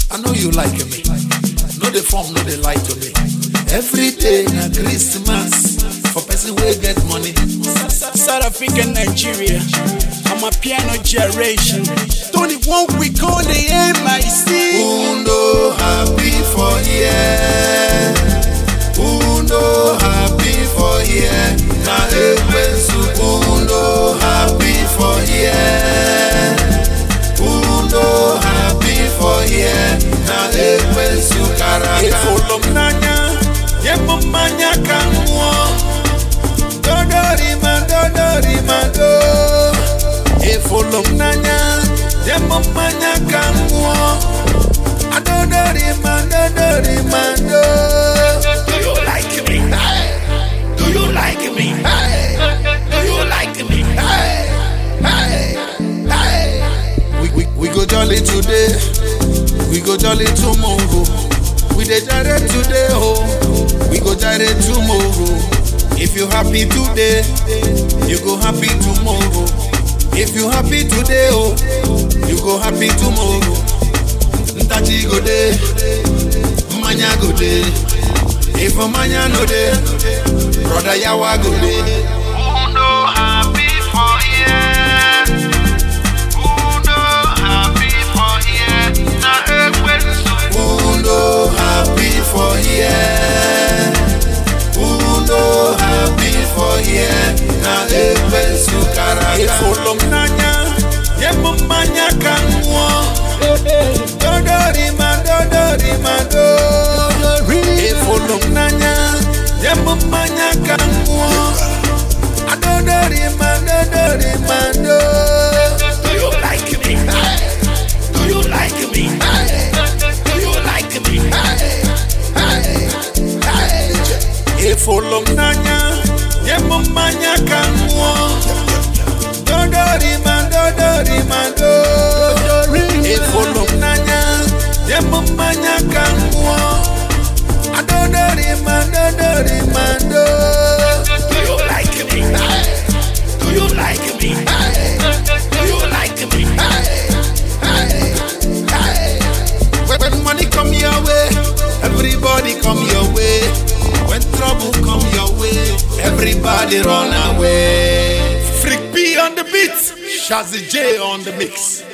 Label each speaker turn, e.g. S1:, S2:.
S1: I know you like me. No the form, no the lie to me. Every day na Christmas for person wey get money.
S2: South Africa, Nigeria. I'm a piano generation. 21 week on the MIC.
S1: Who no happy for here? Who no happy for here? Na ekwensu who no happy for here? Who no happy for here? Na ekwensu karaka.
S2: Ifolo mnanya, yemo manya kanwo.
S1: Dodori ma dodori ma do.
S2: Ifolo mnanya, yemo manya kanwo.
S1: Adodori ma dodori ma do.
S2: Do you like me? Do you like me? Do you like me?
S1: Hey, hey, hey. We, we, we go jolly today, we go jolly tomorrow. We dey jare today, oh, we go jare tomorrow. If you happy today, you go happy tomorrow. If you happy today, oh, you go happy tomorrow. Ntachi go dey, mmanya go dey. If mmanya no dey, brother yawa go dey.
S3: Who no happy for here? Who no happy for here? Na ekwensu.
S1: Who no happy for here? Who no happy for here? Na ekwensu karaka.
S2: Ifolo mnanya, yemo manya kanwo.
S1: Dodori ma dodori ma do.
S2: Ifolo mnanya, yemo manya kanwo.
S1: Adodori ma dodori ma do.
S2: Do you like me? Do you like me? Do you like me? Ifolo mnanya, yemo manya kanwo.
S1: Dodori ma dodori ma do.
S2: Ifolo mnanya, yemo manya kanwo.
S1: Adodori ma dodori ma do.
S2: Do you like me? Do you like me? Do you like me?
S1: When, when money come your way, everybody come your way. When trouble come your way, everybody run away.
S2: Freak B on the beat, Shazzy J on the mix.